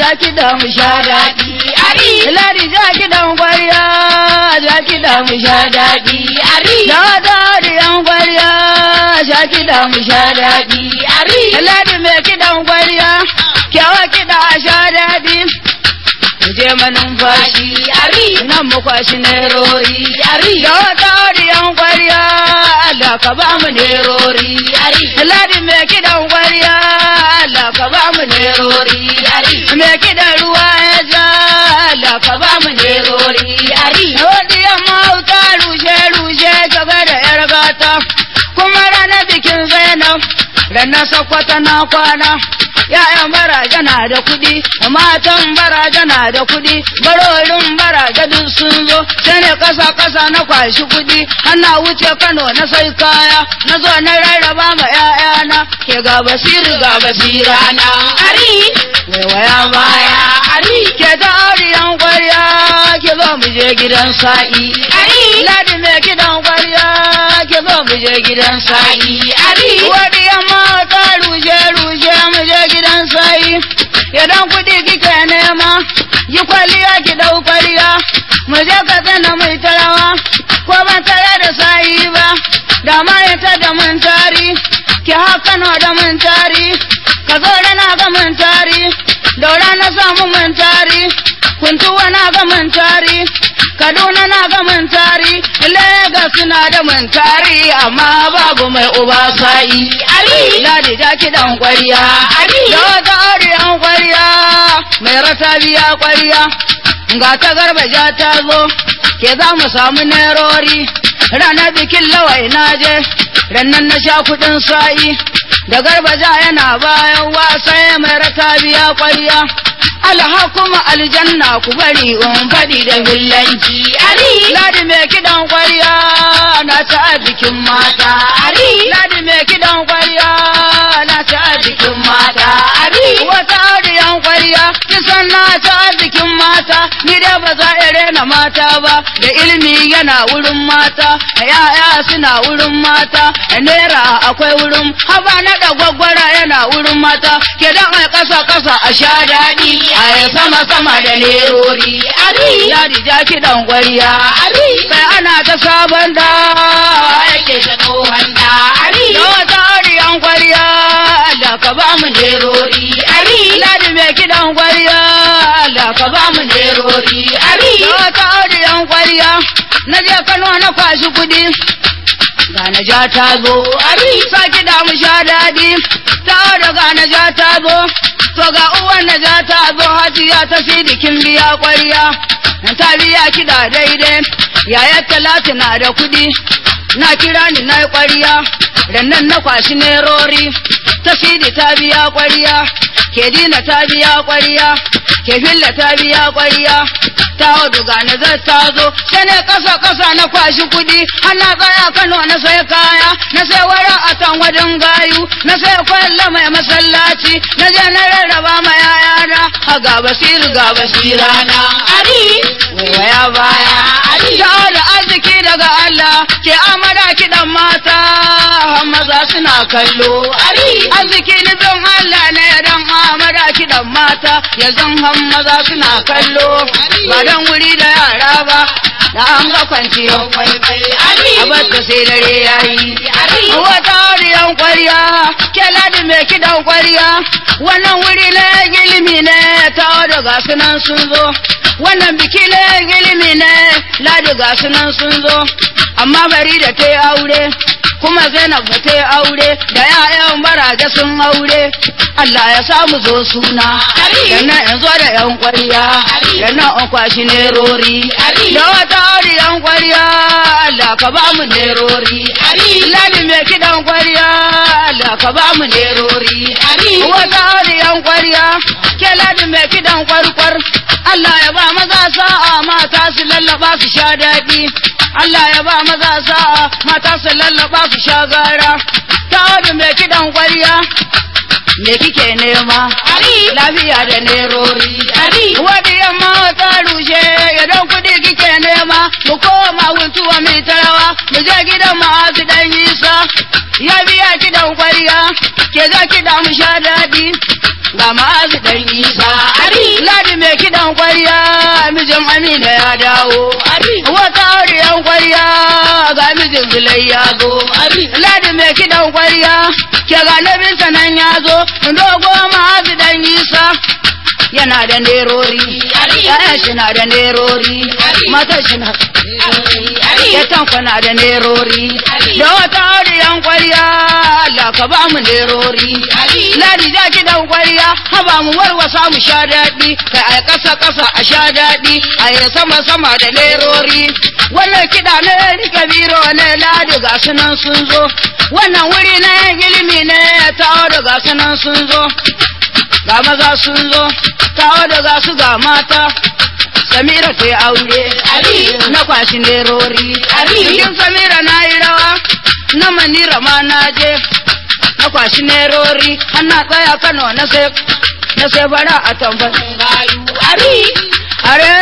ja kiɗa mu sha daɗi. Ari. Ladi ja kiɗan kwarya, ja kiɗa mu sha daɗi. Ari. Da da yan kwarya, ja kiɗa mu sha daɗi. Ari. Ladi mai kiɗan kwarya, kyawa kiɗa a sha daɗi. Mu je manumfashi, Ari. nan mu kwashi nerori. Ari. Da wata yan kwarya, Allah ka ba mu nerori. Ari. Ladi mai kiɗan kwarya, Allah ka ba mu nerori. Ari. Me kiɗan ruwa ya ja, Allah ka ba mu nerori. Ari. Rodiyan mauta rushe-rushe gaba da ‘yar gata, kuma ranar bikin Zainab, ranar sakwata na kwana. ‘Ya'yan baraja na da kuɗi, matan baraja na da kuɗi, barorin baraja duk sun zo, sai ne ƙasa-ƙasa na kwashi kuɗi, ana wuce Kano na sai kaya, na zo na rarraba ma ‘ya'yana, ke ga basiru ga basira na. Ari. Waiwaya baya, Ari. ke ta auriyan kwarya, ke zo mu je gidan sa'i. Ari. Ladi mai gidan kwarya, ke zo mu je gidan sa'i. Ari. Wani yamma ta rushe rushe mu je gidan sa'i. Idan kuɗi kike nema, yi kwalliya ki ɗau kwalliya. Mu je ka tsana mai tarawa, ko ban tare da sa'i ba. Da ma ita da mun tari, ki haka na da mun tari. Ka zo rana ga mun tari, daura na samu mun tari. Kuntuwa na ga mun tari, Kaduna na ga mun tari, Legas na da mun tari, amma babu mai uba sa'i. Ari. Ladi ja kiɗan ƙwarya, Ari. da wata ariyan ƙwarya, mai rasa biya ƙwarya. Ga ta garba ja ta zo, ke za mu samu nerori, ranar bikin lawai na je, rannan na sha kuɗin sa'i. Da garba ja yana bayan wasa mai rata biya ƙwarya. Alhakuma aljanna ku bari in faɗi da hillanci. Ari. Ladi mai kiɗan ƙwarya na ta a bikin mata. Ari. Ladi mai kiɗan ƙwarya na ta a bikin mata. Ari. Wata ariyan ƙwarya kisan na ta a bikin mata. Ni dai ba za a rena mata ba. Da ilimi yana wurin mata. Ya'ya suna wurin mata. Naira akwai wurin. Haba na da gwaggwara yana wurin mata. Ke dan a ƙasa ƙasa a sha daɗi. A yi sama sama da lerori. Ari. Ladi ja kiɗan ƙwarya. Ari. Sai ana ta sabon da Yake ta tsohon da. Ari. da wata ariyan ƙwarya da ka ba mu nerori. Ari. Ladi mai kiɗan ƙwarya da ka ba mu nerori. Ari. Da wata ariyan ƙwarya na je Kano na kwashi kuɗi. Ga na ja ta zo. Ari. Sa kiɗa mu sha daɗi. Ta da ga na ja ta zo. To ga uwan na ja ta zo hajiya ta sidikin biya ƙwarya. Na ta biya kiɗa daidai. Yayar talatu na da kuɗi. Na kira ni na yi ƙwarya. Rannan na kwashi nerori. Ta sidi ta biya ƙwarya. Ke dina ta biya ƙwarya. Ke filla ta biya ƙwarya. Ta hudu ga na zai ta zo. Sai ne ƙasa ƙasa na kwashi kuɗi. Ana tsaya Kano na sai kaya. Na sai wara a tan wajen gayu. Na sai kwalla mai masallaci. Na je na rarraba ma yayana. A ga basiru ga basira na. Ari. Waiwaya baya. Ari. Ta da arziki daga Allah. Ke amara kiɗan mata. Maza suna kallo. Ari. Arziki nufin Allah ne don amara kiɗan mata. Yanzu han maza suna kallo. Ba don wuri da yara ba. Da an ga kwanciyar kwaikwai. Ari. A bata sai dare ya yi. Ari. Wata ariyan kwarya. Ke ladi mai kiɗan kwarya. Wannan wuri na gilimi ne. Ta daga sunan sun zo. Wannan biki na gilimi ne. Ladi ga sunan sun zo. Amma bari da ta yi aure. kuma Zainab ba ta yi aure da ‘ya'yan baraje sun aure, Allah ya samu zo suna, Ari. da nan in zo da ‘yan ƙwarya, Ari. da nan in kwashi nerori, Ari. da wata ari ‘yan ƙwarya, Allah ka ba mu nerori, Ari. Ladi mai kiɗan ƙwarya, Allah ka ba mu nerori, Ari. wata ari ‘yan ƙwarya, ke ladi mai kiɗan ƙwarƙwar, Allah ya ba maza sa'a mata su lallaba su sha daɗi. Allah ya ba maza sa'a mata su lallaba su sha gara. Ta wani mai kiɗan ƙwarya, me kike nema? Ari. Lafiya da nerori. Ari. Wani yamma ta rushe, idan kuɗi kike nema, mu koma huntuwa mai tarawa, mu je gidan ma'azu ɗan Isa. Ya biya kiɗan ƙwarya, ke za kiɗa mu sha daɗi. Ga ga ma'azu dan isa Abi. ladi mai kiɗan kwarya mijin amina ya dawo Abi. wata auriyan kwarya ga mijin zulai ya zo Abi. ladi mai kiɗan kwarya ke ga nabinsa nan ya zo dogo ma'azu dan isa yana da nerori Abi. ya'yan shi na da nerori Abi. matan shi na Abi. ya tanko na da nerori Abi. da wata auriyan kwarya Allah ka ba mu nerori Abi. ladi ja ki dan kwarya haba mu warwasa mu sha daɗi kai a ƙasa ƙasa a sha daɗi a yi sama sama da nerori wannan kiɗa ne ni kabiro ne ladi ga su nan sun zo wannan wuri na ilimi ne tawo da ga su nan sun zo ga maza sun zo tawo da ga su ga mata Samira ta yi aure, Abi. na kwashi nerori, Abi. cikin Samira na yi rawa, na manira ma na je, na kwashi nerori, har na tsaya Kano na sai, na sai bara a tambar. Gayu. Abi. Are